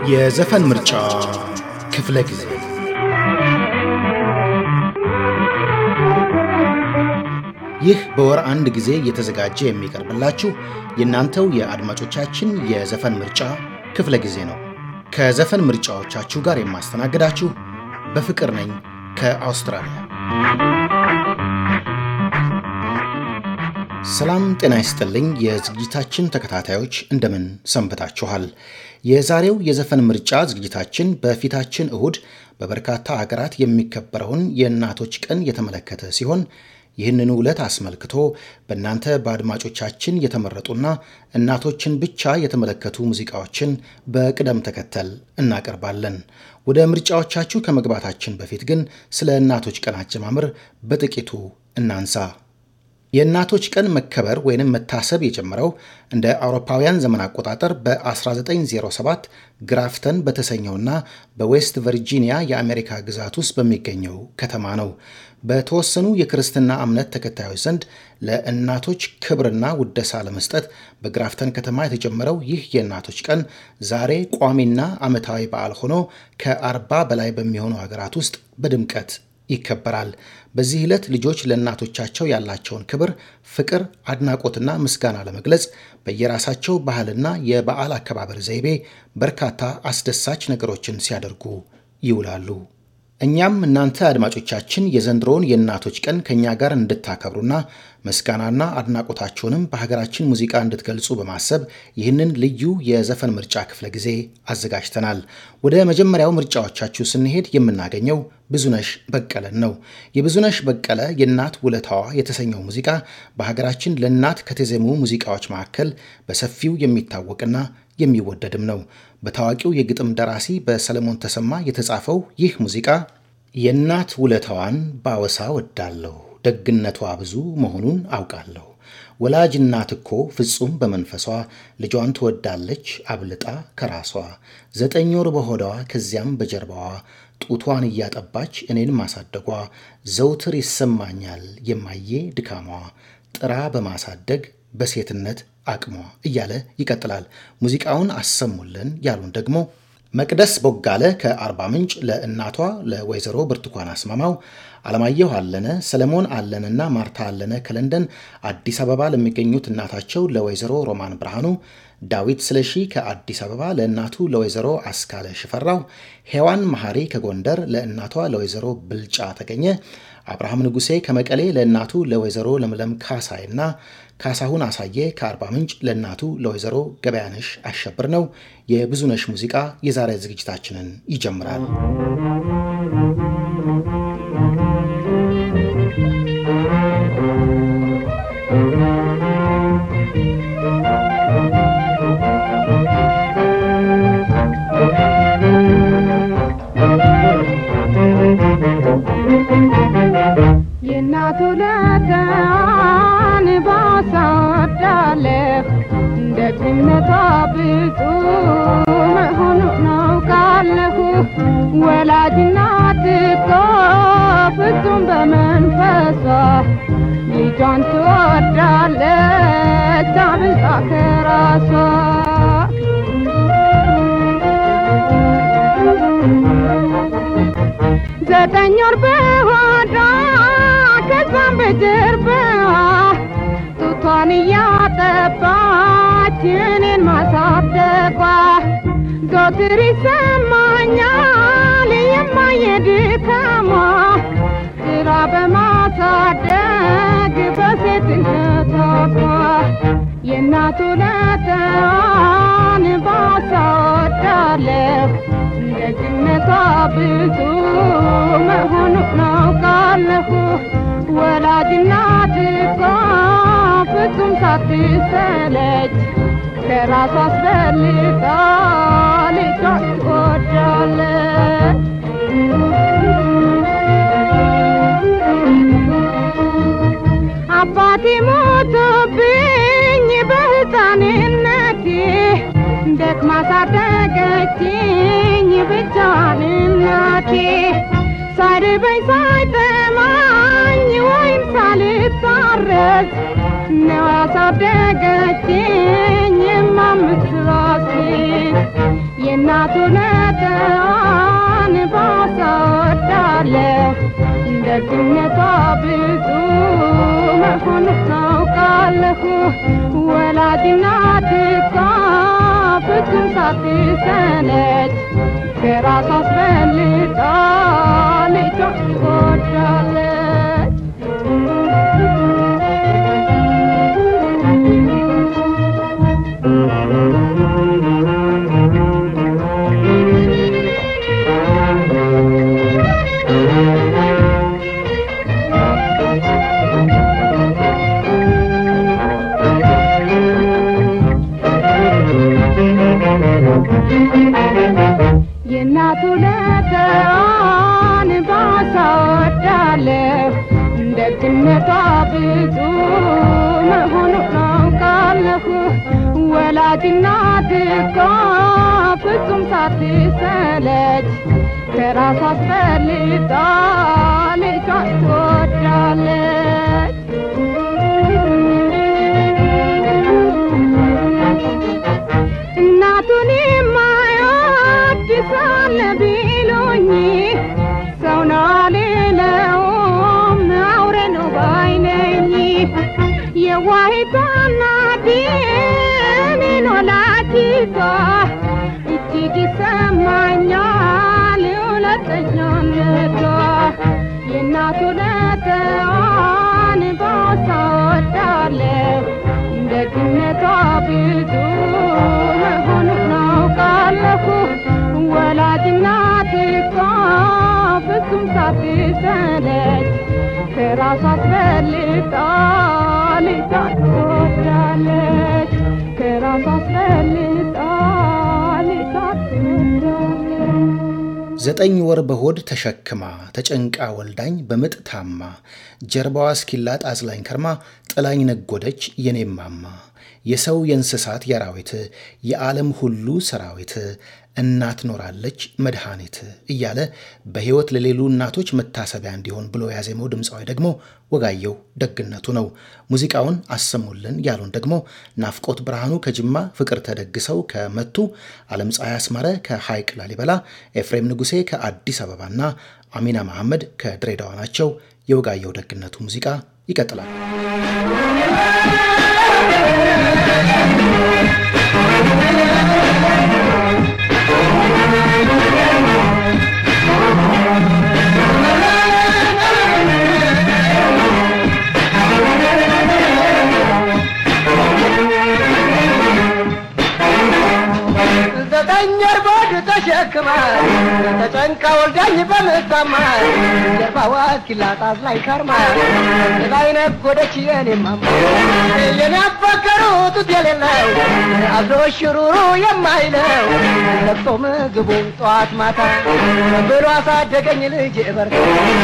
የዘፈን ምርጫ ክፍለ ጊዜ ይህ በወር አንድ ጊዜ እየተዘጋጀ የሚቀርብላችሁ የእናንተው የአድማጮቻችን የዘፈን ምርጫ ክፍለ ጊዜ ነው። ከዘፈን ምርጫዎቻችሁ ጋር የማስተናግዳችሁ በፍቅር ነኝ ከአውስትራሊያ። ሰላም ጤና ይስጥልኝ። የዝግጅታችን ተከታታዮች እንደምን ሰንብታችኋል? የዛሬው የዘፈን ምርጫ ዝግጅታችን በፊታችን እሁድ በበርካታ ሀገራት የሚከበረውን የእናቶች ቀን የተመለከተ ሲሆን ይህንኑ ዕለት አስመልክቶ በእናንተ በአድማጮቻችን የተመረጡና እናቶችን ብቻ የተመለከቱ ሙዚቃዎችን በቅደም ተከተል እናቀርባለን። ወደ ምርጫዎቻችሁ ከመግባታችን በፊት ግን ስለ እናቶች ቀን አጀማመር በጥቂቱ እናንሳ። የእናቶች ቀን መከበር ወይንም መታሰብ የጀመረው እንደ አውሮፓውያን ዘመን አቆጣጠር በ1907 ግራፍተን በተሰኘውና በዌስት ቨርጂኒያ የአሜሪካ ግዛት ውስጥ በሚገኘው ከተማ ነው። በተወሰኑ የክርስትና እምነት ተከታዮች ዘንድ ለእናቶች ክብርና ውደሳ ለመስጠት በግራፍተን ከተማ የተጀመረው ይህ የእናቶች ቀን ዛሬ ቋሚና ዓመታዊ በዓል ሆኖ ከአርባ በላይ በሚሆኑ ሀገራት ውስጥ በድምቀት ይከበራል። በዚህ ዕለት ልጆች ለእናቶቻቸው ያላቸውን ክብር፣ ፍቅር፣ አድናቆትና ምስጋና ለመግለጽ በየራሳቸው ባህልና የበዓል አከባበር ዘይቤ በርካታ አስደሳች ነገሮችን ሲያደርጉ ይውላሉ። እኛም እናንተ አድማጮቻችን የዘንድሮውን የእናቶች ቀን ከእኛ ጋር እንድታከብሩና ምስጋናና አድናቆታችሁንም በሀገራችን ሙዚቃ እንድትገልጹ በማሰብ ይህንን ልዩ የዘፈን ምርጫ ክፍለ ጊዜ አዘጋጅተናል። ወደ መጀመሪያው ምርጫዎቻችሁ ስንሄድ የምናገኘው ብዙነሽ በቀለን ነው። የብዙነሽ በቀለ የእናት ውለታዋ የተሰኘው ሙዚቃ በሀገራችን ለእናት ከተዜሙ ሙዚቃዎች መካከል በሰፊው የሚታወቅና የሚወደድም ነው። በታዋቂው የግጥም ደራሲ በሰለሞን ተሰማ የተጻፈው ይህ ሙዚቃ የእናት ውለታዋን ባወሳ ወዳለሁ፣ ደግነቷ ብዙ መሆኑን አውቃለሁ። ወላጅ እናት እኮ ፍጹም በመንፈሷ ልጇን ትወዳለች አብልጣ ከራሷ። ዘጠኝ ወር በሆዷ ከዚያም በጀርባዋ ጡቷን እያጠባች እኔን ማሳደጓ ዘውትር ይሰማኛል የማዬ ድካሟ ጥራ በማሳደግ በሴትነት አቅሟ እያለ ይቀጥላል። ሙዚቃውን አሰሙልን ያሉን ደግሞ መቅደስ ቦጋለ ከአርባ ምንጭ ለእናቷ ለወይዘሮ ብርቱካን አስማማው፣ አለማየሁ አለነ፣ ሰለሞን አለነና ማርታ አለነ ከለንደን አዲስ አበባ ለሚገኙት እናታቸው ለወይዘሮ ሮማን ብርሃኑ፣ ዳዊት ስለሺ ከአዲስ አበባ ለእናቱ ለወይዘሮ አስካለ ሽፈራው፣ ሔዋን መሐሪ ከጎንደር ለእናቷ ለወይዘሮ ብልጫ ተገኘ፣ አብርሃም ንጉሴ ከመቀሌ ለእናቱ ለወይዘሮ ለምለም ካሳይና ካሳሁን አሳየ ከአርባ ምንጭ ለእናቱ ለወይዘሮ ገበያነሽ አሸብር ነው። የብዙነሽ ሙዚቃ የዛሬ ዝግጅታችንን ይጀምራል። የእናቱ ለተን ባሳወዳለሁ ደግነቷ ብዙ መሆኑን አውቃለሁ። ወላጅ እናት እኮ ፍጹም በመንፈሷ ልጇን ትወዳለች አብልጣ ከራሷ። ዘጠኝ ወር በሆዷ ከዛም በጀርባዋ ጡቷን እያጠባች እኔን ማሳደጓ ዘወትር ይሰማኛል የማየ ድካሟ ስራ በማሳደግ በሴትነቷ የእናቱ ለተዋን ባሳወዳለሁ ደግነቷ ብዙ መሆኑን አውቃለሁ። ወላጅ እናት እኮ ፍጹም ሳትሰለች ከራሷ አስበልጣ ልጇን ትወዳለች። አባቴ ሞቶብኝ በሕፃንነቴ ደክማ ሳደገችኝ ብቻዋን እናቴ ሳይርበኝ ሳይጠማኝ ወይም ሳልታረስ ነው ያሳደገችኝ የማምስራሴ የእናቱ ነ ደግነቷ ብዙ መሆኑ ታውቃለሁ። ወላጅ እናት እኮ ፍጹም ሳትሰለች ከራሷ አስበልጣ ልጇን ትወዳለች። የእናቱ ለተዋን ባሳወዳለሁ ደግነቷ ብዙ መሆኑን አውቃለሁ። ወላጅ እናት እኮ ፍጹም ሳትሰለች ከራሷ አስበልጣ ልጇን ትወዳለች። እናቱን የማይወድ ሳለ ቢሉኝ ሰው ነው አልለውም አውሬ ነው ባይነኝ የዋሂቷ እናቴ እኔን ወላዲቷ እጅግ ይሰማኛል ሁለተኛነቷ የእናቱ ለተዋን ባሳወዳለሁ ደግነቷ ብዙ መሆኑን አውቃለሁ። ወላጅ እናት እኮ ፍጹም ሳትሰለች ከራሷ አስበልጣ ልጇን ትወዳለች። ከራሷ አስበልጣ ልጇን ትወዳለች። ዘጠኝ ወር በሆድ ተሸክማ ተጨንቃ ወልዳኝ በምጥ ታማ ጀርባዋ እስኪላጥ አዝላኝ ከርማ ጥላኝ ነጎደች የኔማማ የሰው የእንስሳት የአራዊት የዓለም ሁሉ ሰራዊት እናት ኖራለች መድኃኒት እያለ በሕይወት ለሌሉ እናቶች መታሰቢያ እንዲሆን ብሎ ያዜመው ድምፃዊ ደግሞ ወጋየሁ ደግነቱ ነው። ሙዚቃውን አሰሙልን ያሉን ደግሞ ናፍቆት ብርሃኑ ከጅማ፣ ፍቅር ተደግሰው ከመቱ፣ ዓለም ፀሐይ አስማረ ከሐይቅ ላሊበላ፣ ኤፍሬም ንጉሴ ከአዲስ አበባና አሚና መሐመድ ከድሬዳዋ ናቸው። የወጋየሁ ደግነቱ ሙዚቃ ይቀጥላል። ዘጠኝ ወር በሆድ ተሸክማ ተጨንቃ ወልዳኝ በምታማ ጀርባዋ እስኪላጥ አዝላኝ ከርማ ላይ ነጎደች የኔማማ የኔ አባከሩ ጡት የሌለው አብሮ ሽሩሩ የማይለው ለቅሶ ምግቡን ጠዋት ማታ ብሎ አሳደገኝ ልጅ በርታ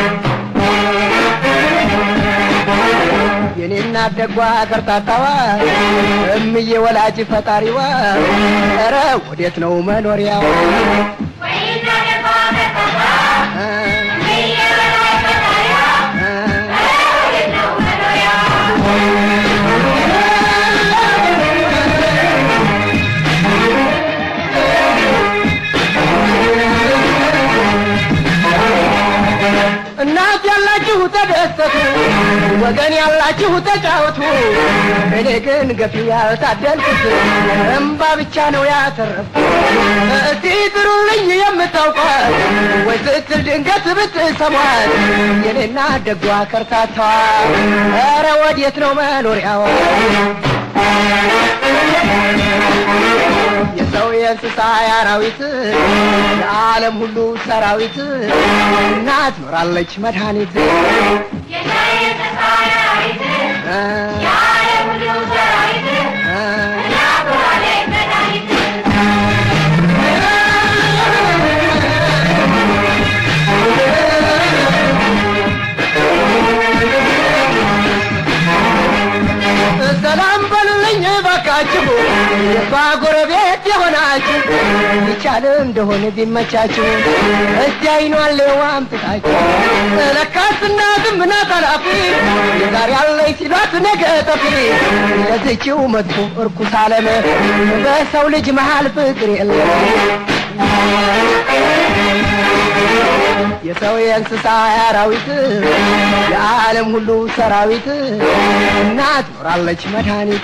የኔና ደጓ ከርታታዋ እምዬ ወላጅ ፈጣሪዋ ኧረ ወዴት ነው መኖሪያው? እናት ያላችሁ ተደሰቱ፣ ወገን ያላችሁ ተጫወቱ። እኔ ግን ገፊ ያልታደልኩት እምባ ብቻ ነው ያተረፍኩት። እስቲ ጥሩልኝ የምታውቋት ወይ ስትል ድንገት ብትሰሟት የኔና ደጓ ከርታታዋ ኧረ ወዴት ነው መኖሪያዋ? የሰው የእንስሳ የአራዊት የዓለም ሁሉ ሰራዊት እናት ኖራለች መድኃኒት ሰላም በሉልኝ ባካችሁ የሷ ጎረቤት የሆናችሁ ይቻል እንደሆነ ቢመቻችሁ እስቲ አይኗን ሌዋ አምጥታችሁ ለካስ እናትም ናት ኃላፊ ዛሬ ያለኝ ሲሏት ነገ ጠፊ ለዝችው መጥፎ እርኩስ ዓለም በሰው ልጅ መሃል ፍቅር የለም የሰው የእንስሳ የአራዊት የዓለም ሁሉ ሰራዊት እናት ኖራለች መድኃኒት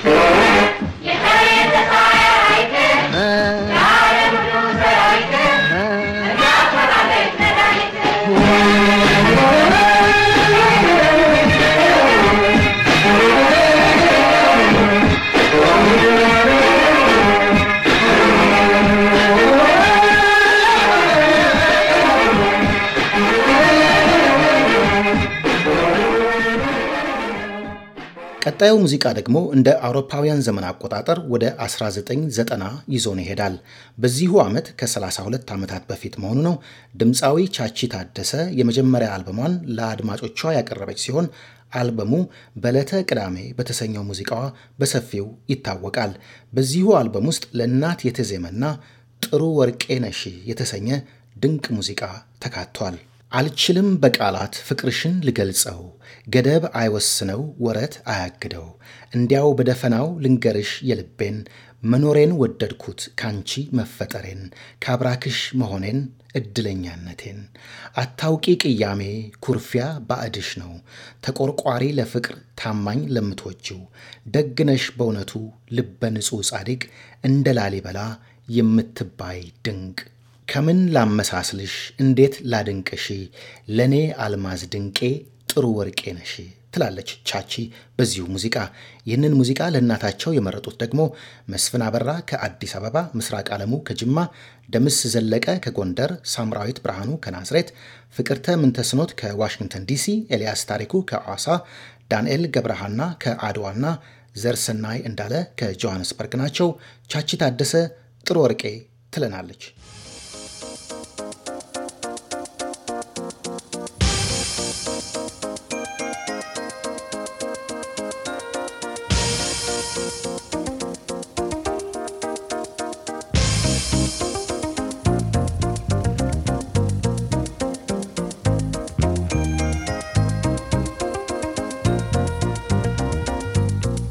ቀጣዩ ሙዚቃ ደግሞ እንደ አውሮፓውያን ዘመን አቆጣጠር ወደ 1990 ይዞን ይሄዳል። በዚሁ ዓመት ከ32 ዓመታት በፊት መሆኑ ነው። ድምፃዊ ቻቺ ታደሰ የመጀመሪያ አልበሟን ለአድማጮቿ ያቀረበች ሲሆን አልበሙ በዕለተ ቅዳሜ በተሰኘው ሙዚቃዋ በሰፊው ይታወቃል። በዚሁ አልበም ውስጥ ለእናት የተዜመና ጥሩ ወርቄ ነሽ የተሰኘ ድንቅ ሙዚቃ ተካቷል። አልችልም በቃላት ፍቅርሽን ልገልጸው፣ ገደብ አይወስነው ወረት አያግደው፣ እንዲያው በደፈናው ልንገርሽ የልቤን፣ መኖሬን ወደድኩት ካንቺ መፈጠሬን፣ ካብራክሽ መሆኔን እድለኛነቴን፣ አታውቂ ቅያሜ ኩርፊያ ባዕድሽ ነው፣ ተቆርቋሪ ለፍቅር ታማኝ ለምትወጂው፣ ደግነሽ በእውነቱ ልበ ንጹሕ ጻድቅ፣ እንደ ላሊበላ የምትባይ ድንቅ ከምን ላመሳስልሽ እንዴት ላድንቅሽ ለእኔ አልማዝ ድንቄ ጥሩ ወርቄ ነሽ ትላለች ቻቺ በዚሁ ሙዚቃ። ይህንን ሙዚቃ ለእናታቸው የመረጡት ደግሞ መስፍን አበራ ከአዲስ አበባ፣ ምስራቅ ዓለሙ ከጅማ፣ ደምስ ዘለቀ ከጎንደር፣ ሳምራዊት ብርሃኑ ከናዝሬት፣ ፍቅርተ ምንተስኖት ከዋሽንግተን ዲሲ፣ ኤልያስ ታሪኩ ከሐዋሳ፣ ዳንኤል ገብረሃና ከአድዋና ዘርሰናይ እንዳለ ከጆሃንስበርግ ናቸው። ቻቺ ታደሰ ጥሩ ወርቄ ትለናለች።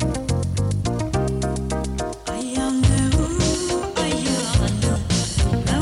I am the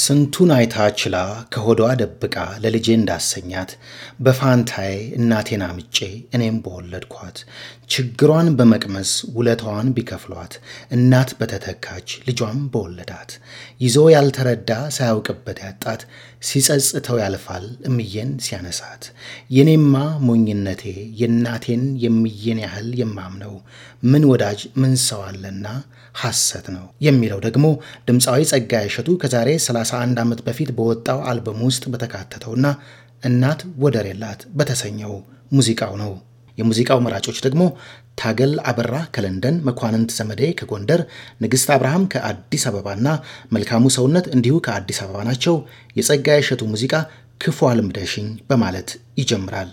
ስንቱን አይታ ችላ ከሆዷ ደብቃ ለልጄ እንዳሰኛት በፋንታዬ እናቴን አምጬ እኔም በወለድኳት ችግሯን በመቅመስ ውለታዋን ቢከፍሏት እናት በተተካች ልጇም በወለዳት ይዞ ያልተረዳ ሳያውቅበት ያጣት ሲጸጽተው ያልፋል እምዬን ሲያነሳት የኔማ ሞኝነቴ የእናቴን የምዬን ያህል የማምነው ምን ወዳጅ ምን ሰው አለና ሐሰት ነው የሚለው ደግሞ ድምፃዊ ጸጋዬ እሸቱ ከዛሬ 31 ዓመት በፊት በወጣው አልበም ውስጥ በተካተተውና እናት ወደር የላት በተሰኘው ሙዚቃው ነው። የሙዚቃው መራጮች ደግሞ ታገል አበራ ከለንደን፣ መኳንንት ዘመዴ ከጎንደር፣ ንግሥት አብርሃም ከአዲስ አበባና መልካሙ ሰውነት እንዲሁ ከአዲስ አበባ ናቸው። የጸጋዬ እሸቱ ሙዚቃ ክፉ አልምደሽኝ በማለት ይጀምራል።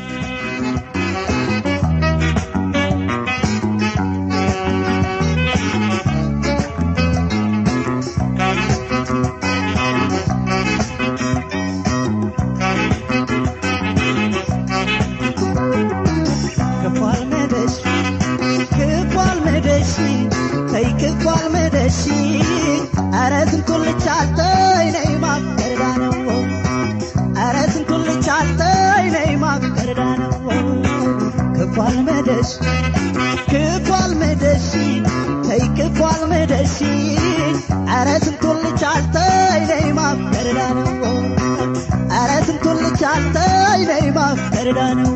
ክፏል መደሺ ተይ ክፏል መደሺ ኧረ ስንቱን ልቻልተይ ነይ ማፍቀርዳ ነው ኧረ ስንቱን ልቻልተይ ነይ ማፍቀርዳ ነው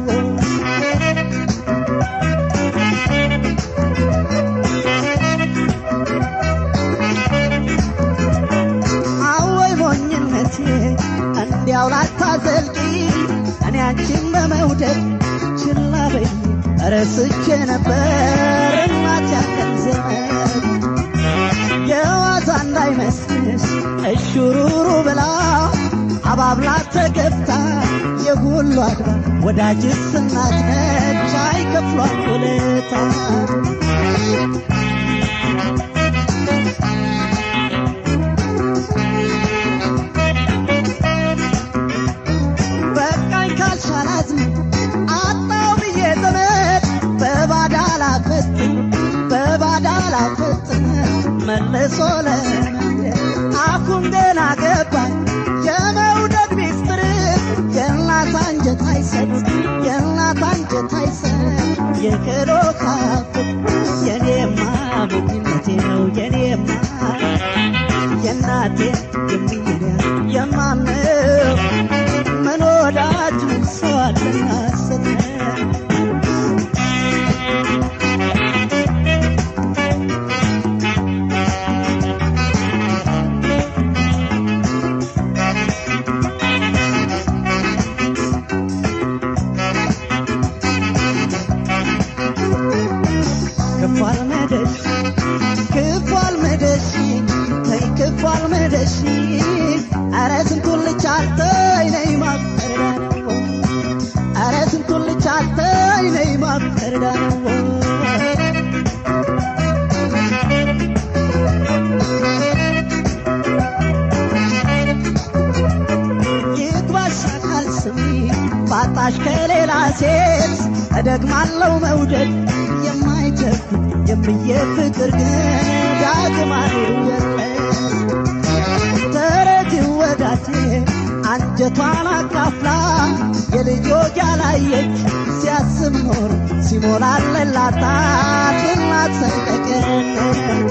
አወይ ሞኝነቴ እንዲያው ላታዘልቂ እኔ አንቺን በመውደድ ችላ በይ ረስቼ ነበር እናት ያለን ዘመን የዋዛ እንዳይመስልሽ እሹሩሩ ብላ አባብላ ተገብታ የሁሉ አድራ ወዳጅስ እናት ነች አይከፍሏት ውለታ በቃኝ ካልሻላት አጣው ብዬ ዘመድ በባዳ ላፈጥን በባዳ ላፈጥን መልሶ ለመንደር አሁን ገና ገባኝ የመውደድ ሚስጥር የእናት አንጀት አይሰጥ የእናት አንጀት አይሰጥ የክዶ ካፍት የኔማ ሞኝነቴ ነው የኔማ የእናቴ የሚያ የማምነው ምን ወዳጅ ምን ሰው አለና ስተን ክፏል መደሽ ክፏል መደሽ ተይ ክፏል መደሽ ኧረ ስንቱን ልቻልተይ ነይ ማፍቀርዳ ነው ኧረ ስንቱን ልቻልተይ ነይ ማፍቀርዳ ነው ይግባሽ አካል ስሚ ባጣሽ ከሌላ ሴት እደግማለው መውደድ የማይቸኩ የምዬ ፍቅር ግን ዳግም የለ ተረጅ ወዳቴ አንጀቷን አካፍላ የልጆች ያላየች ሲያስብ ኖር ሲሞላለላታት እናት ሰንጠቀን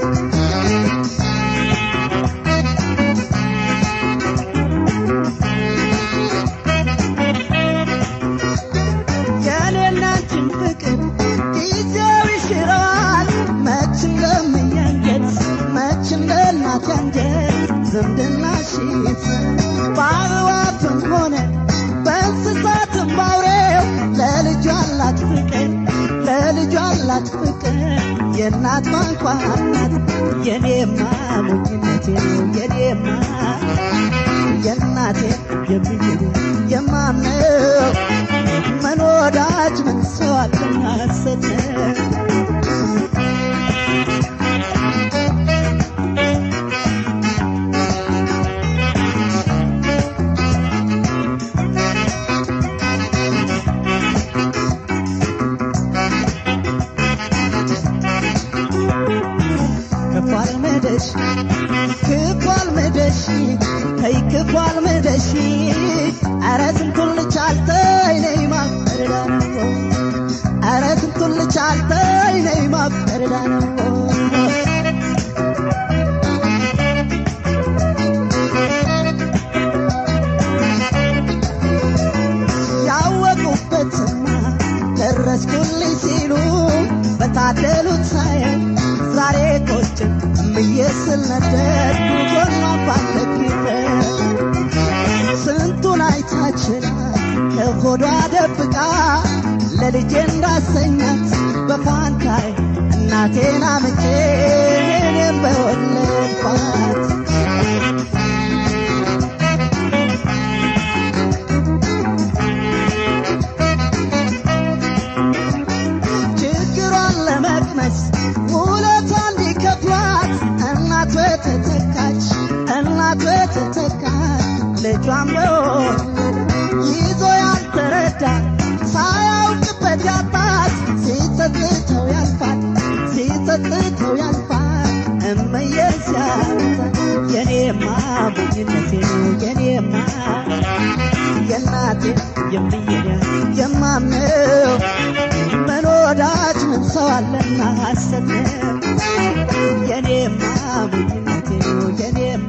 የኔናችን ፍቅር ጊዜው ይሽረዋል መች እንደምያንጀት መች እንደ እናት ያንጀት ዝምድና ሽት በአበባትም ሆነ በእንስሳትም ባውሬው ለልጁ አላት ፍቅር ለልጁ አላት ፍቅር የእናት ማንኳር ናት የኔማ ሞኝነቴ ነው የኔማ የእናቴ የምዬ የማምነው ምን ወዳጅ ምን ሰው አለና ሰተ ክፏል መደሽ ክፏል መደሽ አልምደሽ ተይ ክፉ አልምደሽ ኧረ ስንቱን ልቻልተይ ነይ ማፈርዳ ነው ኧረ ስንቱን ልቻልተይ ነይ ማፈርዳ ነው ያወቁበትማ ደረስኩልኝ ሲሉ በታደሉት ሳየው ዛሬ ቆጭ ምዬ ስል ነደድኩ ጎኗን ባለኪረ ስንቱን አይታችላ ከሆዷ ደብቃ ለልጄ እንዳሰኛት በፋንታይ እናቴን አምጬ እኔም በወለድኳት ችግሯን ለመቅመስ ውለታ እንዲከፍሏት እናት ተተካች እናት ተተካች ልጇን በወለድ ይዞ ያልተረዳ ሳያውቅበት ያጣት ሲጸጽተው ያልፋል ሲጸጽተው ያልፋል እመዬ ሲያወጣ የኔማ ሞኝነቴ ነው የኔማ የእናቴ የምዬ የማምነው ምን ወዳጅ ምን ሰው አለና ሐሰት ነው የኔማ ሞኝነቴ ነው የኔማ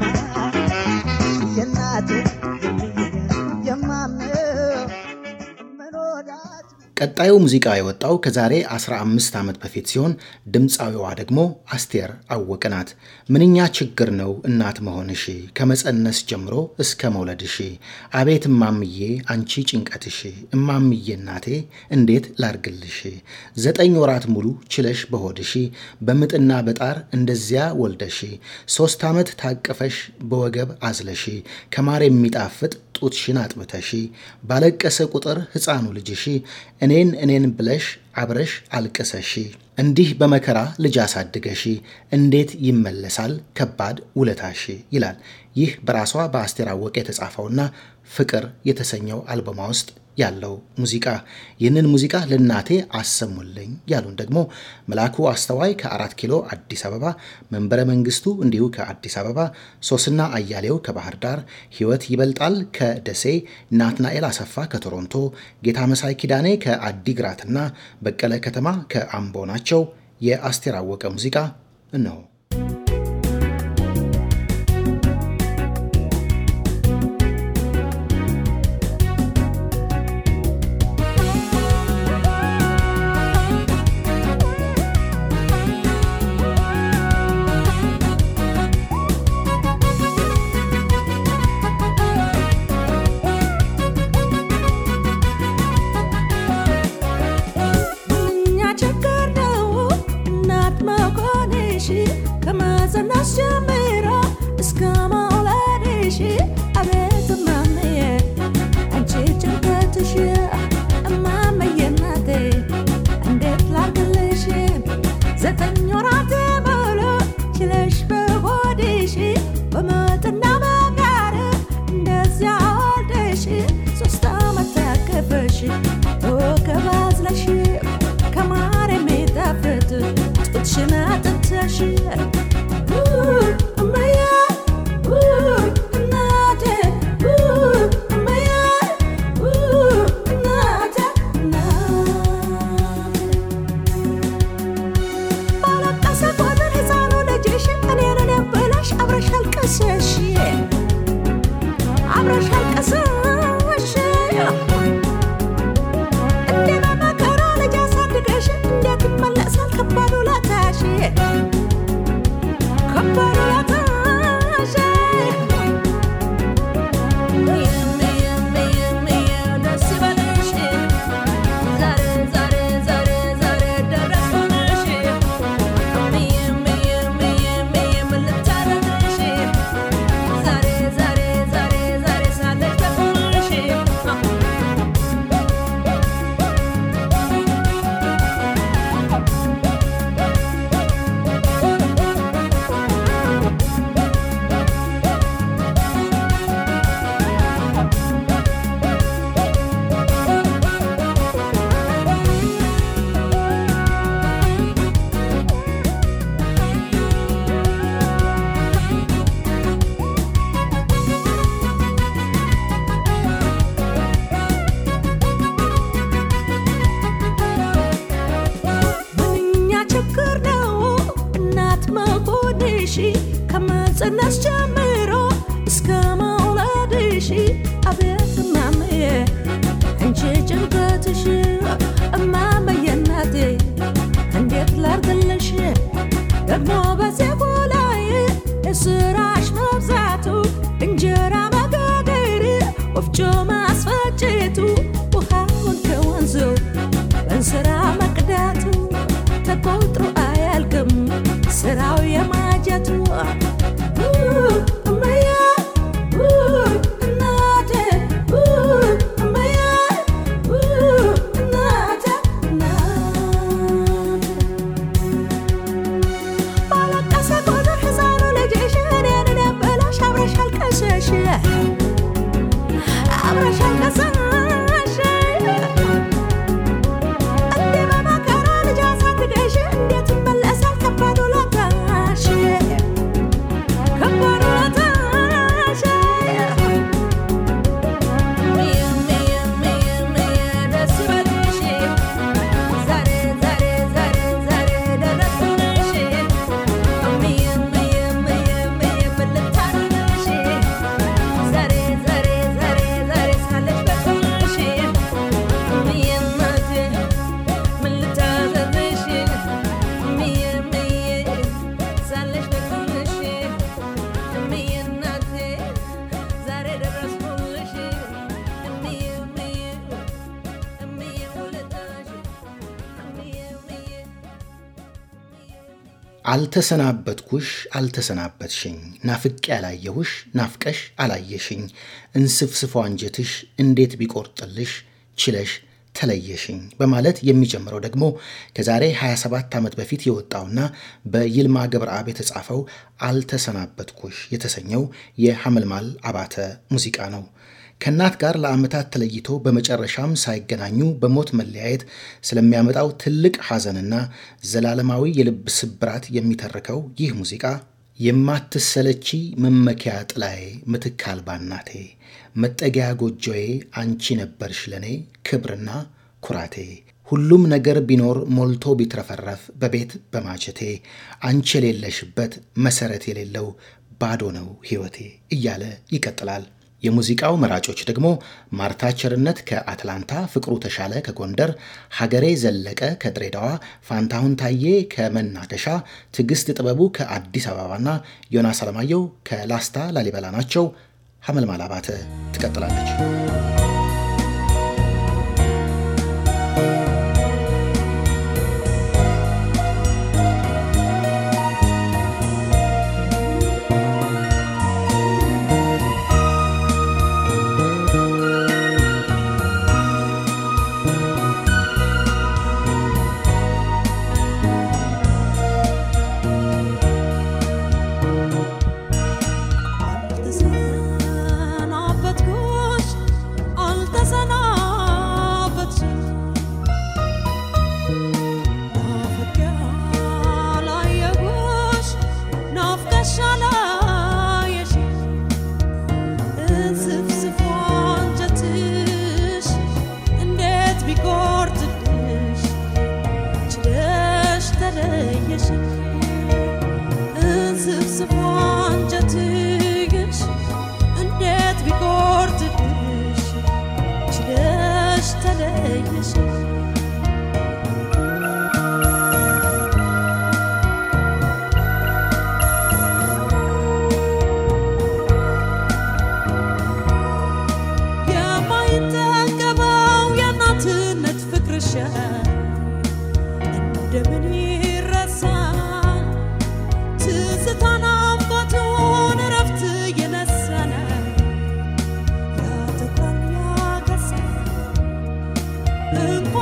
የእናቴ የምዬ የማምነው ምን ወዳጅ ቀጣዩ ሙዚቃ የወጣው ከዛሬ 15 ዓመት በፊት ሲሆን ድምፃዊዋ ደግሞ አስቴር አወቀ ናት። ምንኛ ችግር ነው እናት መሆንሽ ከመፀነስ ጀምሮ እስከ መውለድሽ። አቤት እማምዬ አንቺ ጭንቀትሽ፣ እማምዬ እናቴ እንዴት ላርግልሽ። ዘጠኝ ወራት ሙሉ ችለሽ በሆድሽ በምጥና በጣር እንደዚያ ወልደሽ ሶስት ዓመት ታቅፈሽ በወገብ አዝለሽ ከማር የሚጣፍጥ ጡትሽን አጥብተሽ ባለቀሰ ቁጥር ሕፃኑ ልጅሽ እኔን እኔን ብለሽ አብረሽ አልቅሰሽ እንዲህ በመከራ ልጅ አሳድገሽ እንዴት ይመለሳል ከባድ ውለታሽ ይላል። ይህ በራሷ በአስቴር አወቀ የተጻፈውና ፍቅር የተሰኘው አልበማ ውስጥ ያለው ሙዚቃ። ይህንን ሙዚቃ ለእናቴ አሰሙልኝ ያሉን ደግሞ መላኩ አስተዋይ ከአራት ኪሎ አዲስ አበባ፣ መንበረ መንግስቱ እንዲሁ ከአዲስ አበባ፣ ሶስና አያሌው ከባህር ዳር፣ ህይወት ይበልጣል ከደሴ፣ ናትናኤል አሰፋ ከቶሮንቶ፣ ጌታ መሳይ ኪዳኔ ከአዲግራትና በቀለ ከተማ ከአምቦ ናቸው። የአስቴር አወቀ ሙዚቃ እነሆ። ምንኛ ችግር ነው እናት መሆንሽ ከጽነስ ጀምሮ እስከ መውለድሽ አቤት እማሜ አንቺ ጭንቀትሽ እማመዬ እናቴ እንዴት ላርግልሽ ደግሞ በዜጎ ላይ የስራሽ መብዛቱ እንጀራ መጋገር ወፍጮ ማስፈጨቱ ውሃውን ከወንዙ በእንስራ መቅዳቱ ተቆጥሮ አያልቅም ስራው የማጀቱ እመዬ እናቴ እመዬ እናቴ እናቴ ባለቀሰ ቁጥር ሕፃኑ ልጅሽ እኔን ነበለሽ አብረሽ አልቀሰሽ አብረሽ አልቀሰሽ እንዲህ በመከራ ልጅ አሳድገሽ እንዴት ይመለሳል ከባድ ውለታሽ ከባድ ውለታሽ እምዬ እምዬ እምዬ እምዬ ደስ ይበልሽ ዛሬ ዛሬ ዛሬ ዛሬ ደረስኩልሽ እምዬ እምዬ እምዬ እምዬ ምን ልታደርግልሽ ዛሬ ዛሬ ዛሬ ዛሬ ሳለሽ በቁምሽ እምዬ እናቴ ምን ልታዘዝሽ እምዬ እምዬ ሳለሽ በቁምሽ እምዬ እናቴ ዛሬ ደረስኩልሽ እምዬ እምዬ እምዬ ውለታሽ እምዬ እምዬ አልተሰናበትኩሽ አልተሰናበትሽኝ ናፍቄ ያላየሁሽ ናፍቀሽ አላየሽኝ እንስፍስፎ አንጀትሽ እንዴት ቢቆርጥልሽ ችለሽ ተለየሽኝ በማለት የሚጀምረው ደግሞ ከዛሬ 27 ዓመት በፊት የወጣውና በይልማ ገብረአብ የተጻፈው አልተሰናበትኩሽ የተሰኘው የሐመልማል አባተ ሙዚቃ ነው። ከእናት ጋር ለዓመታት ተለይቶ በመጨረሻም ሳይገናኙ በሞት መለያየት ስለሚያመጣው ትልቅ ሐዘንና ዘላለማዊ የልብ ስብራት የሚተርከው ይህ ሙዚቃ የማትሰለቺ መመኪያ ጥላዬ ምትክ አልባ እናቴ መጠጊያ ጎጆዬ አንቺ ነበርሽ ለኔ ክብርና ኩራቴ ሁሉም ነገር ቢኖር ሞልቶ ቢትረፈረፍ በቤት በማጀቴ አንቺ የሌለሽበት መሰረት የሌለው ባዶ ነው ሕይወቴ እያለ ይቀጥላል። የሙዚቃው መራጮች ደግሞ ማርታ ቸርነት ከአትላንታ፣ ፍቅሩ ተሻለ ከጎንደር፣ ሀገሬ ዘለቀ ከድሬዳዋ፣ ፋንታሁን ታዬ ከመናገሻ፣ ትዕግስት ጥበቡ ከአዲስ አበባና ዮናስ አለማየሁ ከላስታ ላሊበላ ናቸው። ሐመልማል አባተ ትቀጥላለች። አልተሰናበትኩሽ አልተሰናበትሽኝ ናፍቄ አላየሁሽ ናፍቀሽ አላየሽኝ እንስፍስፉ አንጀትሽ እንዴት ቢቆርጥልሽ ችለሽ ተለየሽኝ እንስፍስፉ አንጀትሽ እንዴት ቢቆርጥልሽ ችለሽ ተለየሽኝ የማይጠገበው የእናትነት ፍቅርሽ እንደምን ይረሳል? ትዝታ ናፍቆቱን እረፍት የነሳነ ያተኩራል ያገሳል እንኳ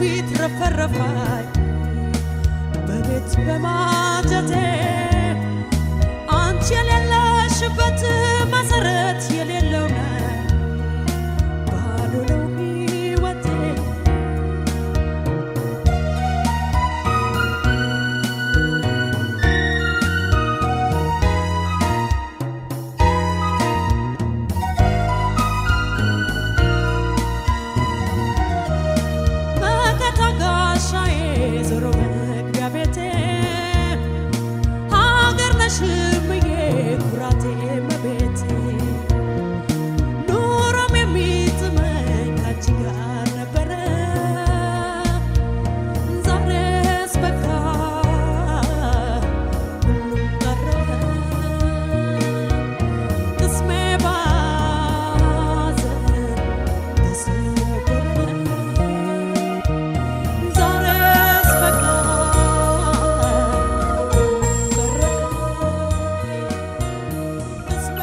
ቢትረፈረፋይ በቤት በማጀቴ አንቺ የሌለሽበት መሰረት የሌለው ነው ባዶ ነው ሕይወቴ መከታ ጋሻዬ ዞሮ መግቢያ ቤቴ ሀገር ነሽ እምዬ ኩራቴ መቤቴ ኑሮም የሚጥመኝ ካንቺ ጋር ነበረ ዛሬስ በቃ ሁሉም ቀረ ቅስሜ ባዘን ተሰበረ ዛሬስ በቃ ቀረ ቅስሜ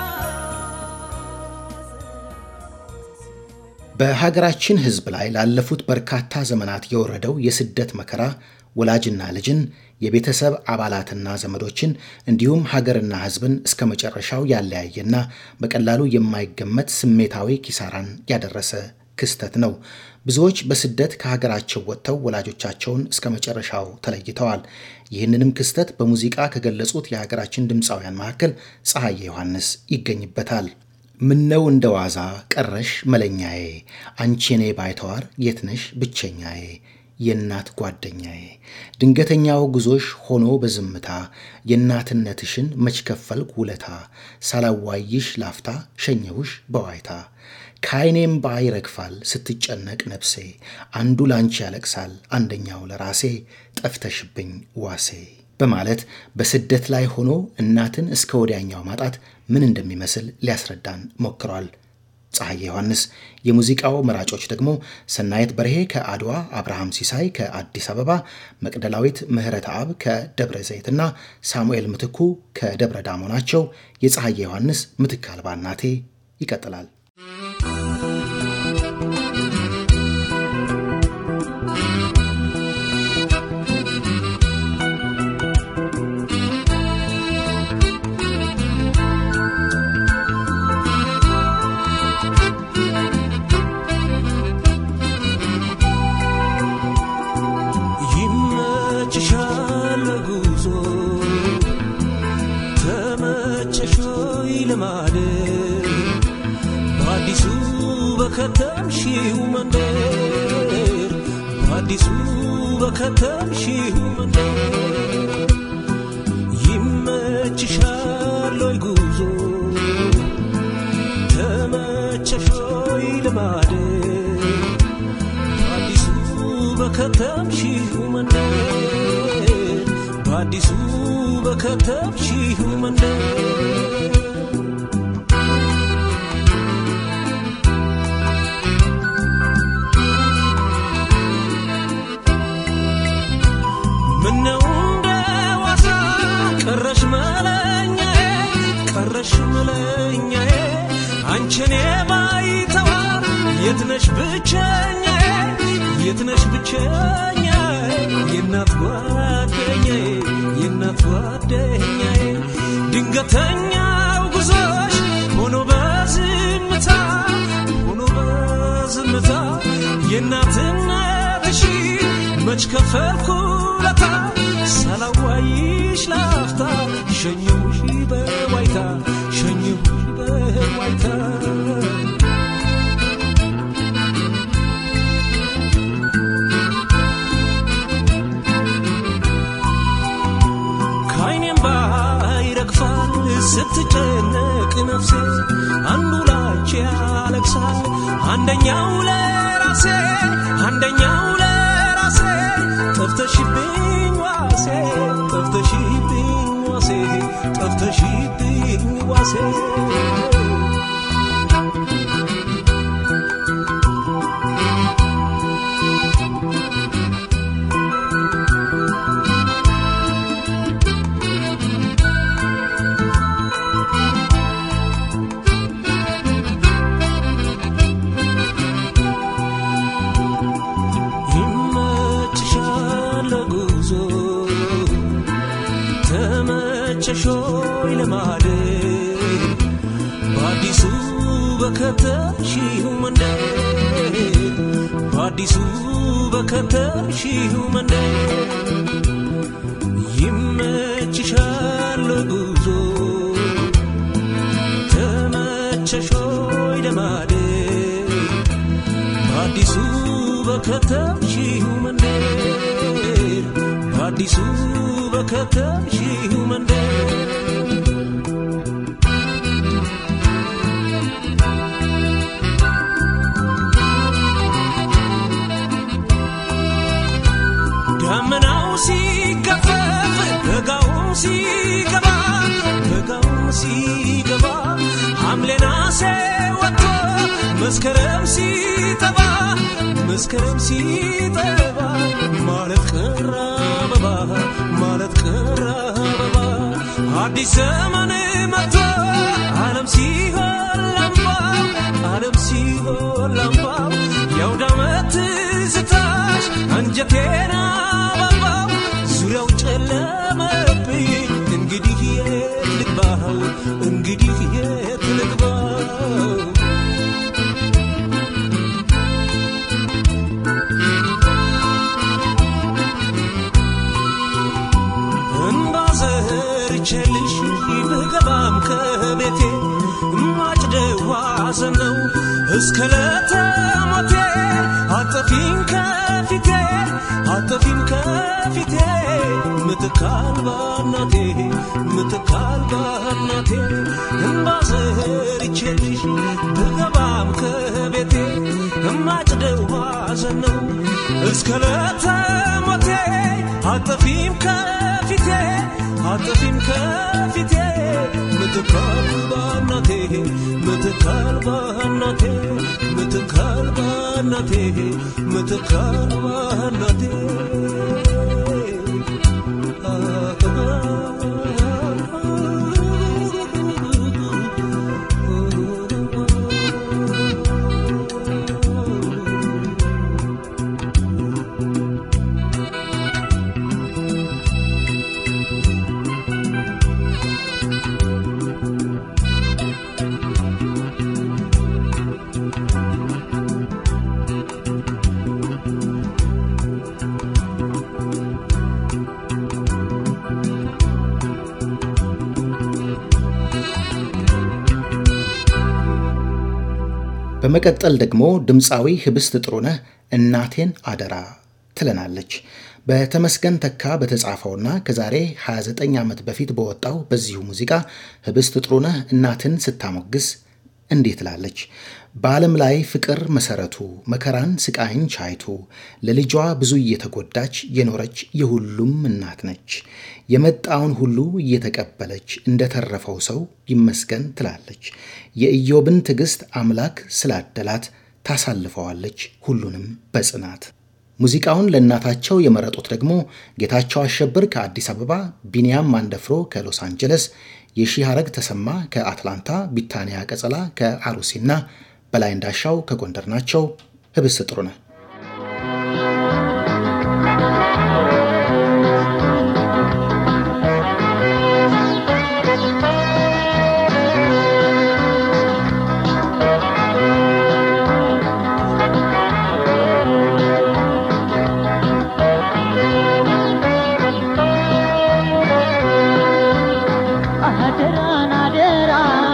ባዘን በሀገራችን ሕዝብ ላይ ላለፉት በርካታ ዘመናት የወረደው የስደት መከራ ወላጅና ልጅን የቤተሰብ አባላትና ዘመዶችን እንዲሁም ሀገርና ሕዝብን እስከ መጨረሻው ያለያየና በቀላሉ የማይገመት ስሜታዊ ኪሳራን ያደረሰ ክስተት ነው። ብዙዎች በስደት ከሀገራቸው ወጥተው ወላጆቻቸውን እስከ መጨረሻው ተለይተዋል። ይህንንም ክስተት በሙዚቃ ከገለጹት የሀገራችን ድምፃውያን መካከል ፀሐዬ ዮሐንስ ይገኝበታል። ምነው እንደ ዋዛ ቀረሽ መለኛዬ፣ አንቺ የኔ ባይተዋር የትነሽ ብቸኛዬ፣ የእናት ጓደኛዬ፣ ድንገተኛው ጉዞሽ ሆኖ በዝምታ የእናትነትሽን መች ከፈልኩ ውለታ፣ ሳላዋይሽ ላፍታ ሸኘሁሽ በዋይታ ከዓይኔም ባይ ይረግፋል ስትጨነቅ ነፍሴ፣ አንዱ ላንቺ ያለቅሳል አንደኛው ለራሴ፣ ጠፍተሽብኝ ዋሴ በማለት በስደት ላይ ሆኖ እናትን እስከ ወዲያኛው ማጣት ምን እንደሚመስል ሊያስረዳን ሞክሯል። ፀሐዬ ዮሐንስ። የሙዚቃው መራጮች ደግሞ ሰናየት በርሄ ከአድዋ፣ አብርሃም ሲሳይ ከአዲስ አበባ፣ መቅደላዊት ምህረተ አብ ከደብረ ዘይትና ሳሙኤል ምትኩ ከደብረ ዳሞ ናቸው። የፀሐዬ ዮሐንስ ምትክ አልባ እናቴ ይቀጥላል። ይመችሻል ጉዞ ተመቸሾይ ልማድ በአዲሱ በከተምሺው መንደር በአዲሱ በከተምሺው መንደር ይመችሻል ወይ ጉዞ ተመቸሾይ ልማድ በአዲሱ በከተምሺው መንደር በአዲሱ በከተምሺው መንደር ምነው እንደ ዋዛ ቀረሽ መለኛዬ ቀረሽ መለኛዬ አንቺን የማይተዋር የትነሽ ብቸኛዬ የትነሽ ብቸኛዬ የእናት ጓደኛዬ የእናት ጓደኛዬ ድንገተኛው ጉዞሽ ሆኖ በዝምታ ሆኖ በዝምታ የእናትነትሽ መች ከፈልኩ ለታ ሳላዋይሽ ላፍታ ሸኘሁሽ በዋይታ ሸኘሁሽ በዋይታ ከዓይኔም ባይረግፋል ስትጨነቅ ነፍሴ አንዱ ላንቺ ያለቅሳል አንደኛው ለራሴ አንደኛው ለራሴ ጠፍተሽብኝ ዋሴ ጠፍተሽብኝ ዋሴ ጠፍተሽብኝ ዋሴ ተመቸሾይ ለማደር በአዲሱ በከተምሽው መንደር በአዲሱ በከተምሽው መንደር ይመችሻል ጉዞ ተመቸሾይ ለማደር በአዲሱ በከተምሽው መንደር በአዲሱ በከተምሽው መንደር ደመናው ሲገፈፍ በጋውም ሲገባ በጋውም ሲገባ ሐምሌ ነሐሴ ወጥቶ መስከረም ሲጠባ መስከረም ሲጠባ ማለት ቀረ አበባ ማለት ቀረ አበባ አዲስ ዘመን መጥቶ ዓለም ሲሆን ላምባው ዓለም ሲሆን ላምባው የአውደ ዓመት ትዝታሽ አንጀቴን አበባው ዙሪያው ጨለመብኝ እንግዲህ የት ልግባው እንግዲህ የት ልግባው እንባ ዘርቼልሽ ብገባም ከቤቴ ማጭደው ሐዘን ነው እስከ ለተሞቴ አጠፊም ከፊቴ አጠፊም ከፊቴ ምትካል ባናቴ ምትካል ባናቴ እንባ ዘርቼልሽ ብገባም ከቤቴ ማጭደው ሐዘን ነው እስከ ለተሞቴ አጠፊም ከፊቴ አጠፊም ከፊቴ ምትካል ባናቴ ምትካል ባናቴ ምትካል ባናቴ ምትካል ባናቴ በመቀጠል ደግሞ ድምፃዊ ህብስት ጥሩነህ እናቴን አደራ ትለናለች። በተመስገን ተካ በተጻፈውና ከዛሬ 29 ዓመት በፊት በወጣው በዚሁ ሙዚቃ ህብስት ጥሩነህ እናትን ስታሞግስ እንዴት ትላለች? በዓለም ላይ ፍቅር መሰረቱ መከራን ስቃይን ቻይቱ ለልጇ ብዙ እየተጎዳች የኖረች የሁሉም እናት ነች። የመጣውን ሁሉ እየተቀበለች እንደተረፈው ሰው ይመስገን ትላለች። የኢዮብን ትዕግስት አምላክ ስላደላት ታሳልፈዋለች ሁሉንም በጽናት። ሙዚቃውን ለእናታቸው የመረጡት ደግሞ ጌታቸው አሸብር ከአዲስ አበባ፣ ቢንያም ማንደፍሮ ከሎስ አንጀለስ፣ የሺህ ሐረግ ተሰማ ከአትላንታ፣ ቢታንያ ቀጸላ ከአሩሲና በላይ እንዳሻው ከጎንደር ናቸው። ህብስት ጥሩነህ አደራን አደራ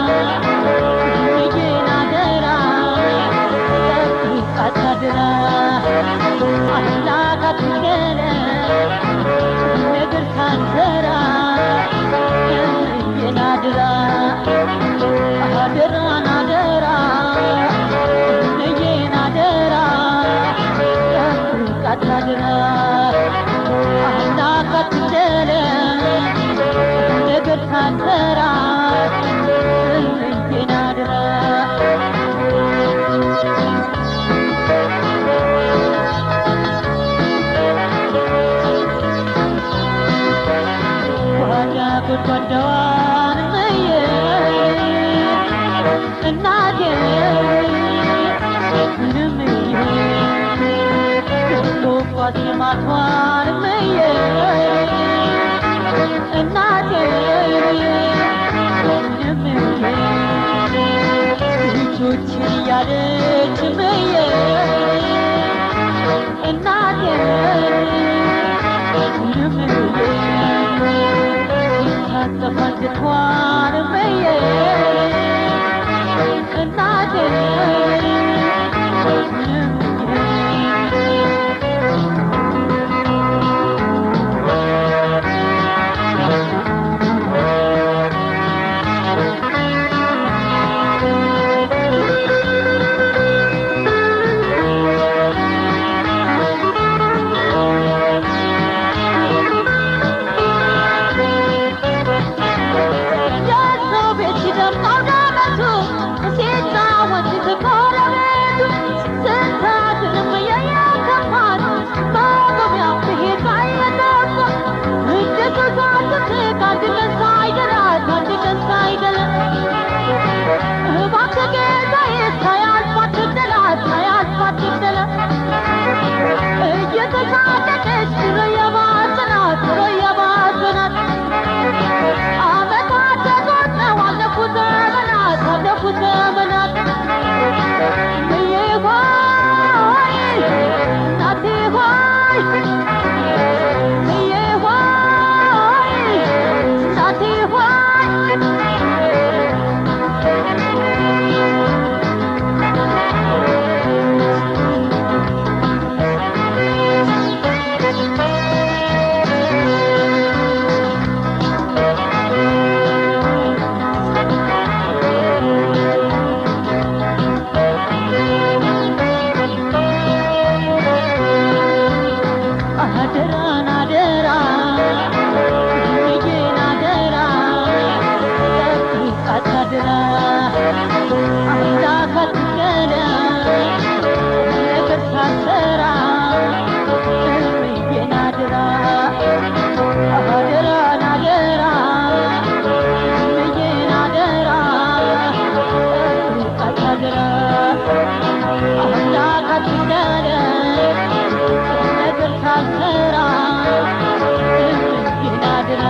ልጄን አደራ ጠብቃት አደራ አምላክ አትግደለ ነገር ሳንሰራ ልጄን አደራ አደራን አደራ ልጄን አደራ ጠብቃት አደራ አምላክ አትግደለ ነገር ሳንሰራ ልጄን አደራ ጓዳ ጎድጓዳዋን እመዬ እናቴ ምንም ቶቋት ልማቷን እመዬ እናቴ ልጆችን እያለች ምየ እናቴ ታጠፋ አንጀቷን ምየ እናቴ የሰው ቤት ሲደምቀው ዳመቱ ሲጫወት ከጎረቤቱ ስንታትንም የየከፋት መቆሚያው ብሄድ ባይነደፋ እንደ ሱሳት አንድ ቀን ሳይደላት አንድ ቀን ሳይደላት እባክህ ጌታዬ ሳያልፋት ትግደላት ሳያልፋት ትግደላት እየተሳቀቀች ድሮ የባሰናት ድሮ የባሰናት ዓመታት ተቆጥረው አለፉ ዘመናት አለፉ ዘመናት እምዬ ሆይ እናቴ ሆይ እምዬ ሆይ እናቴ ሆይ አደራን አደራ ልጄን አደራ ጠብቃት አደራ አምላክ አትገዳ ነገር ሳትሰራ ልጄን አደራ አደራን አደራ ልጄን አደራ ጠብቃት አደራ አምላክ አትገዳ ነገር ሳልሰራ ልጄን አደራ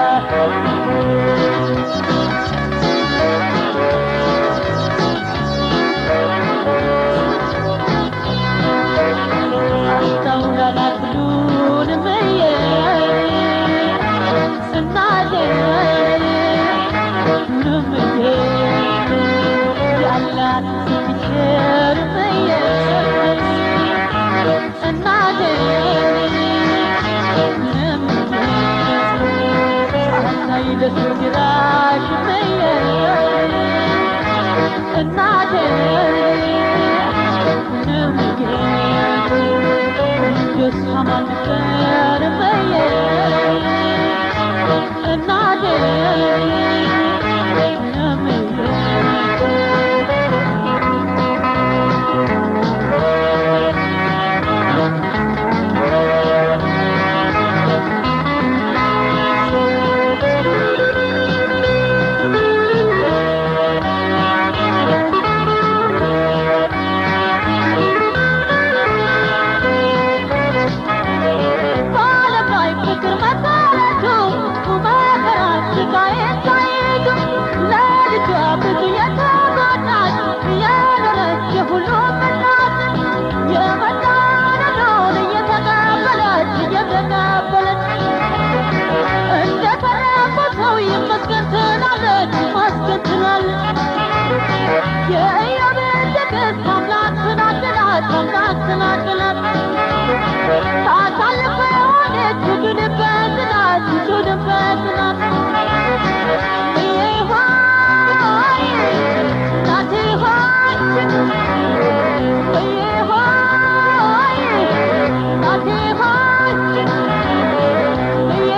አስተውላላት ሁሉን ምየ እናቴ ምዬ ያላት ስትቸር ምየ እናቴ አሳይ ለሱግራሽ ምየ እናቴ የሷ ማንበር ምየ እናቴ በዓለም ላይ ፍቅር መሰረቱ መከራ ስቃዬን ሳይቱ ለልጇ ብዙ የተጎዳች የኖረች የሁሉም እናት የመጣነውን እየተቀበለች እየተቀበለች እንደ ተረፈ ሰው ይመስገን ትላለች ይመስገን ትላለች የኢዮብን ትዕግስት አምላክ ትናድላት አምላክ ትናድላት ታሳልፈ ሆነች ትድንበት ናት ትድንበት ናት እዬ ሆይ እናቴ ሆይ እዬ ሆይ እናቴ ሆይ እዬ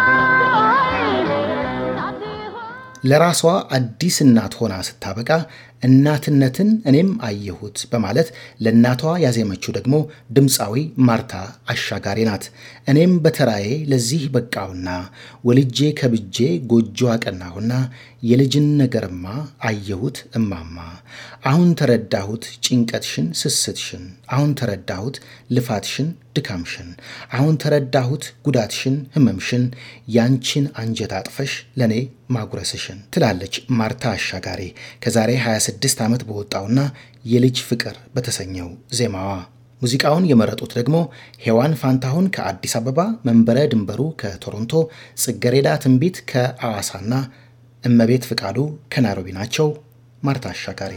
ሆይ እናቴ ሆይ ለራሷ አዲስ እናት ሆና ስታበቃ እናትነትን እኔም አየሁት በማለት ለእናቷ ያዜመችው ደግሞ ድምፃዊ ማርታ አሻጋሪ ናት። እኔም በተራዬ ለዚህ በቃውና ወልጄ ከብጄ ጎጆ አቀናሁና የልጅን ነገርማ አየሁት እማማ አሁን ተረዳሁት ጭንቀትሽን ስስትሽን አሁን ተረዳሁት ልፋትሽን ድካምሽን አሁን ተረዳሁት ጉዳትሽን ህመምሽን ያንቺን አንጀት አጥፈሽ ለእኔ ማጉረስሽን ትላለች ማርታ አሻጋሪ ከዛሬ 26 ዓመት በወጣውና የልጅ ፍቅር በተሰኘው ዜማዋ። ሙዚቃውን የመረጡት ደግሞ ሔዋን ፋንታሁን ከአዲስ አበባ፣ መንበረ ድንበሩ ከቶሮንቶ፣ ጽገሬዳ ትንቢት ከአዋሳና እመቤት ፍቃዱ ከናይሮቢ ናቸው። ማርታ አሻጋሪ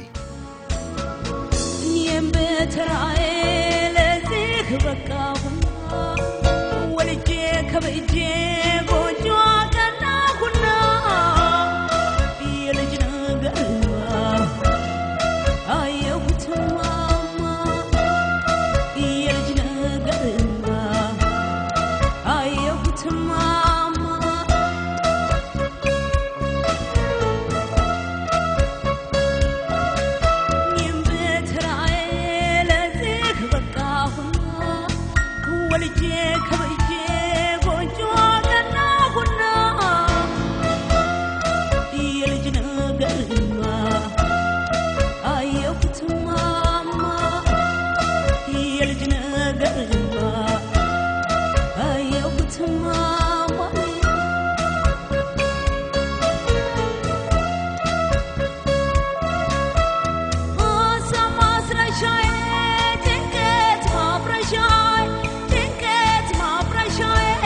እኔም በተራዬ ለዚህ በቃሁና ወልጄ ከብጄ ጎጆ አቀናሁና የልጅ ነገርማ አየሁት ማማ የልጅ ነገርማ አየሁት ማማ እኔም በተራዬ ለዚህ በቃሁና ወልጄ ከብጄ ጎጆ አቀናሁና የልጅ ነገርማ አየሁት ማማ የልጅ ነገርማ አየሁት ማማ ሀሳብ ማስረሻዬ ጭንቀት ማፍረሻዬ ጭንቀት ማፍረሻዬ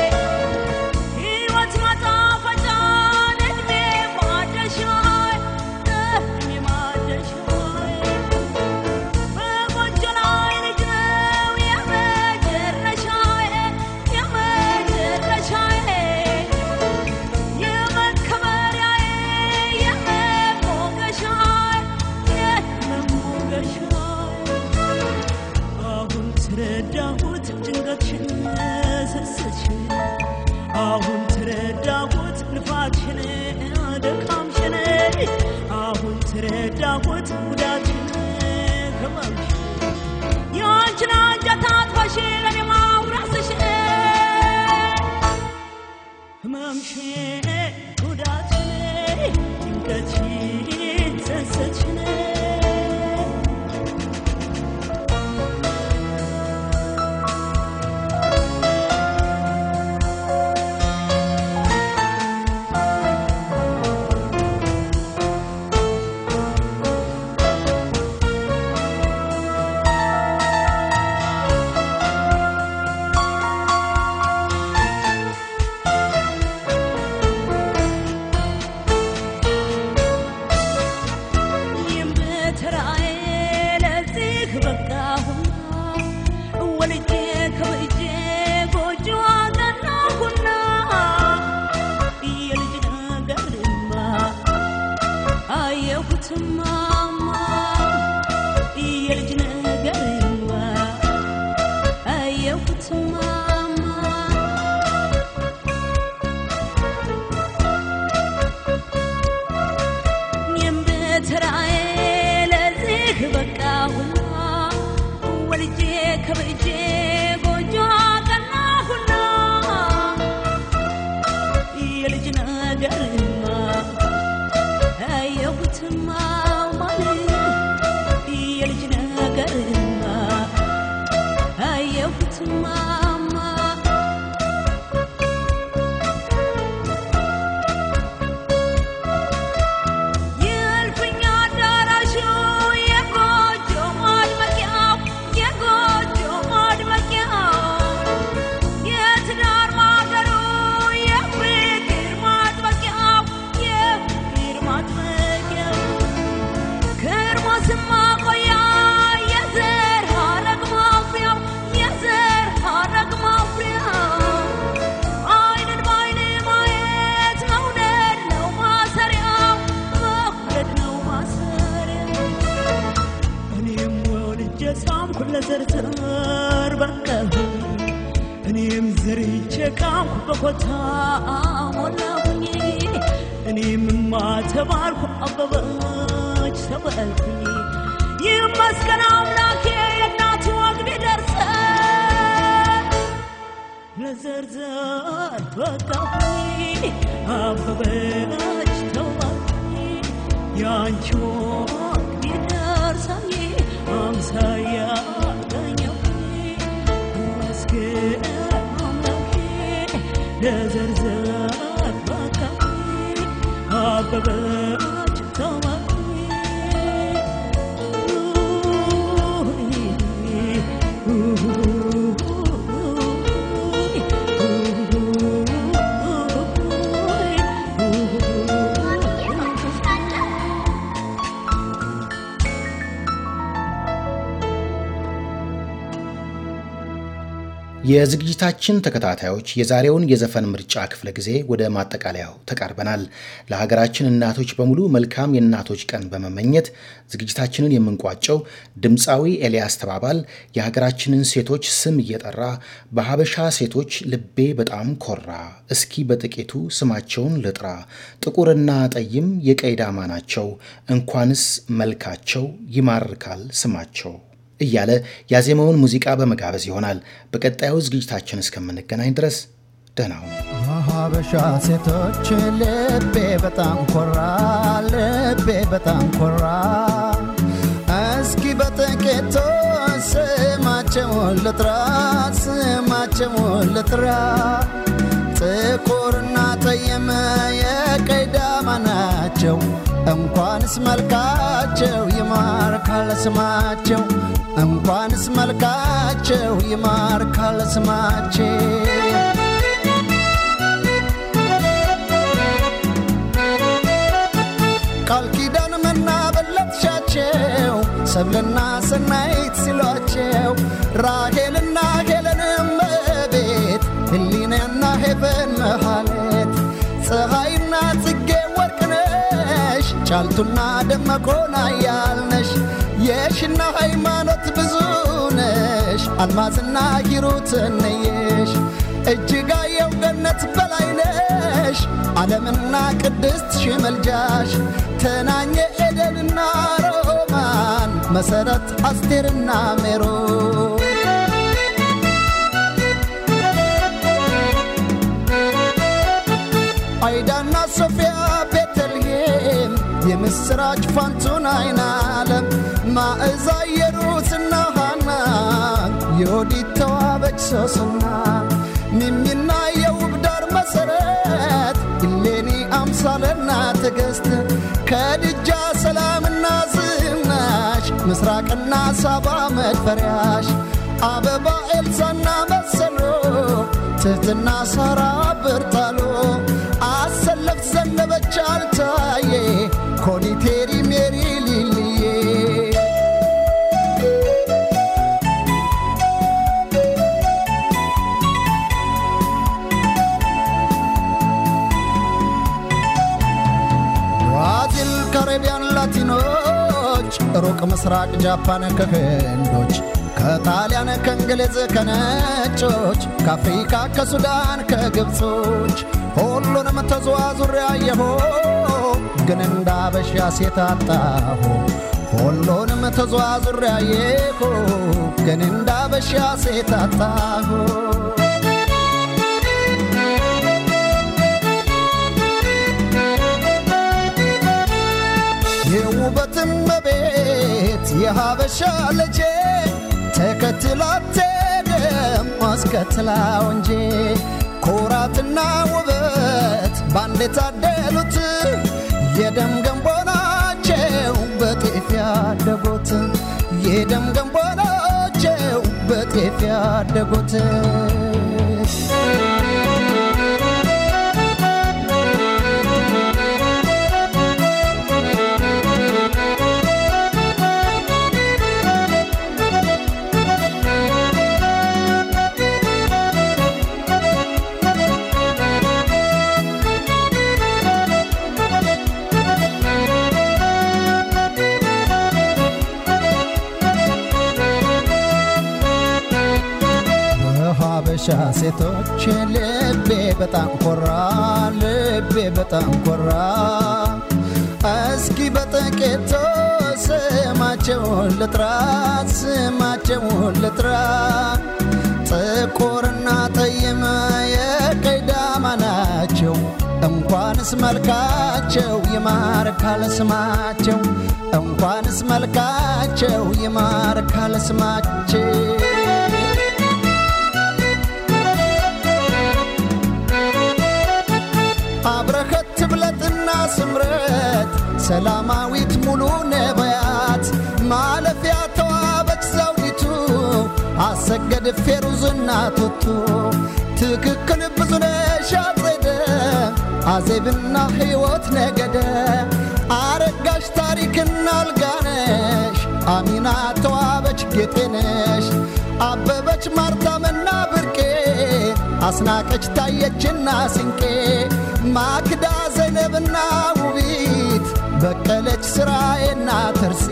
ሕይወት ማጣፈጫን እድሜ ማደሻዬ እድሜ ማደሻዬ በጎጆ ላይ ልጅ ነው የመጨረሻዬ የመጨረሻዬ የመከበሪያዬ የመሞገሻዬ የመሞገሻዬ አሁን ተረዳሁት ጭንቀትሽን ስስትሽን አሁን ተረዳሁት ልፋትሽን ድካምሽን አሁን ተረዳሁት ጉዳትሽን ህመምሽን ያንቺን አንጀት አጥፋሽ ለኔ ማውራስሽን ህመምሽን ጉዳትሽን ጭንቀትሽን ስስትሽን እኔም በተራዬ ለዚህ በቃሁና ወልጄ ከብጄ ጎጆ አቀናሁና የልጅ ነገርማ አየሁት ማማ የልጅ ነገርማ አየሁት ማማ እኔም በተራዬ ለዚህ በቃሁና ወልጄ ከብጄ ጎጆ አቀናሁና የልጅ ነገርማ አየሁት ማማ የልጅ ነገርማ አየሁት ማማ የእልፍኝ አዳራሹ የጎጆ ማድመቂያው የጎጆ ማድመቂያው የትዳር ማገሩ የፍቅር ማጥበቂያው የፍቅር ማጥበቂያው ከርሞ ስማቆያ የዘር ሐረግ ማፍሪያው የዘር ሐረግ ማፍሪያው አይንን በአይን ማየት መውደድ ነው ማሰሪያው መውደድ ነው ማሰሪያው እኔም ወልጄ ሳምኩ ለዘርዘር በቀሁ እኔም ዘርቼ ቃምኩ በኮታ ሞላሁኝ እኔምማ ተማርኩ አበበች ተበልኩኝ ይመስገን አምላኬ የእናቱ ወግ ቢደርሰን ለዘርዘር በቃሁኝ አበበች ተባልኩኝ ያንቺ ወግ ቢደርሰኝ አምሳያ አገኘሁኝ ይመስገን አምላኬ ለዘርዘር በቃሁኝ አበበች የዝግጅታችን ተከታታዮች የዛሬውን የዘፈን ምርጫ ክፍለ ጊዜ ወደ ማጠቃለያው ተቃርበናል። ለሀገራችን እናቶች በሙሉ መልካም የእናቶች ቀን በመመኘት ዝግጅታችንን የምንቋጨው ድምፃዊ ኤልያስ ተባባል የሀገራችንን ሴቶች ስም እየጠራ በሀበሻ ሴቶች ልቤ በጣም ኮራ፣ እስኪ በጥቂቱ ስማቸውን ልጥራ፣ ጥቁርና ጠይም የቀይ ዳማ ናቸው፣ እንኳንስ መልካቸው ይማርካል ስማቸው እያለ ያዜመውን ሙዚቃ በመጋበዝ ይሆናል። በቀጣዩ ዝግጅታችን እስከምንገናኝ ድረስ ደህና ሁኑ። ሀበሻ ሴቶች ልቤ በጣም ኮራ፣ ልቤ በጣም ኮራ። እስኪ በጥቂቱ ስማቸውን ልጥራ፣ ስማቸውን ልጥራ። ጥቁርና ጠየመ የቀይ ዳማ ናቸው፣ እንኳንስ መልካቸው ይማርካል ስማቸው፣ እንኳንስ መልካቸው ይማርካል ስማቸው። ቃል ኪዳን መና በለጥሻቸው ሰብልና ሰናይት ሲሏቸው ራሄልና ሄለንም ቤት ህሊናና ሄቨን መሃሌት ፀሐይና ጽጌ ወርቅነሽ ጫልቱና ደመቆና ያልነሽ የሽና ሃይማኖት ብዙ ነሽ አልማዝና ሂሩት ነየሽ እጅጋየው ገነት በላይነሽ ዓለምና ቅድስት ሽመልጃሽ ተናኘ ኤደንና ሮማን መሰረት አስቴርና ሜሮ አይዳና ሶፊያ ቤተልሔም የምስራች ፋንቱን አይን ዓለም ማዕዛ የሩትና ሃና የወዲት ተዋበች ሶስና ሚሚና የውብ ዳር መሰረት ኢሌኒ አምሳለና ትዕግስት ከድጃ ሰላምና ዝናሽ ምስራቅና ሳባ መድፈሪያሽ አበባ ኤልሳና መሰሎ ትህትና ሳራ ብርጣሎ አሰለፍ ዘነበች አልታዬ ኮኒቴሪ ሜሪ ሊልዬ ብራዚል፣ ካሪቢያን፣ ላቲኖች ሩቅ ምስራቅ ጃፓን ከህንዶች ከጣሊያን ከእንግሊዝ ከነጮች ከአፍሪካ ከሱዳን ከግብጾች ሁሉንም ተዘዋዙሬ አየሁ ግን እንደ አበሻ ሴት አጣሁ ሁሉንም ተዘዋዙሬ አየሁ ግን እንደ አበሻ ሴት አጣሁ የውበትም ቤት የሀበሻ ልጄ ተከትላት ደም አስከትላው እንጂ ኩራትና ውበት ባንድ የታደሉት የደም ገንቦ ናቸው በጤፍ ያደጉት የደም ገንቦ ናቸው በጤፍ ያደጉት በሀበሻ የሀበሻ ሴቶች ልቤ በጣም ኮራ ልቤ በጣም ኮራ እስኪ በጥቂቱ ስማቸውን ልጥራ ስማቸውን ልጥራ ጥቁርና ጠይም የቀይ ዳማ ናቸው እንኳንስ መልካቸው ይማርካል ስማቸው እንኳንስ መልካቸው ይማርካል ስማቸው አብረኸት ብለጥና ስምረት ሰላማዊት ሙሉ ነቢያት ማለፊያ ተዋበች ዘውዲቱ አሰገድ ፌሩዝና ቱቱ ትክክል ብዙነሽ አጽደ አዜብና ሕይወት ነገደ አረጋሽ ታሪክና አልጋነሽ አሚና ተዋበች ጌጤነሽ አበበች ማርታምና ብርቄ አስናቀች ታየችና ስንቄ ማክዳ ዘይነብና ውቢት በቀለች ስራዬና ተርሲ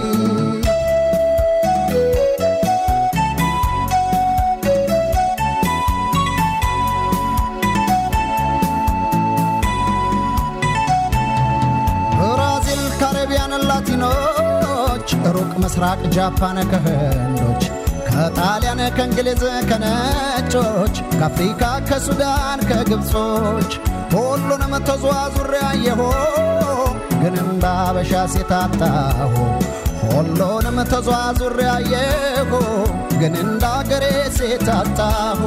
ብራዚል ካሪቢያን ላቲኖች ሩቅ ምስራቅ ጃፓን ከህንዶች ከጣሊያን ከእንግሊዝ ከነጮች ከአፍሪካ ከሱዳን ከግብጾች ሁሉንም ተዘዋዙሬ አየሁ ግን እንደ አበሻ ሴት አጣሁ ሁሉንም ተዘዋዙሬ አየሁ ግን እንደ አገሬ ሴት አጣሁ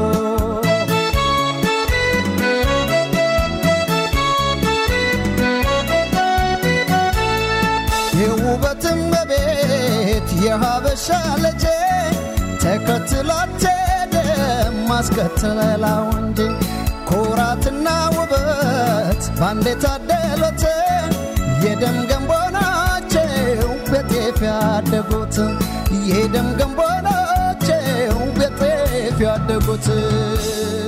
የውበትም በቤት የሀበሻ ልጄ ተከትላት ደም ማስከተለላ ወንድ ኩራትና ውበት ባንዴ ታደሎት የደም ገንቦ ናቸው በጤፍ ያደጉት የደም ገንቦ ናቸው በጤፍ ያደጉት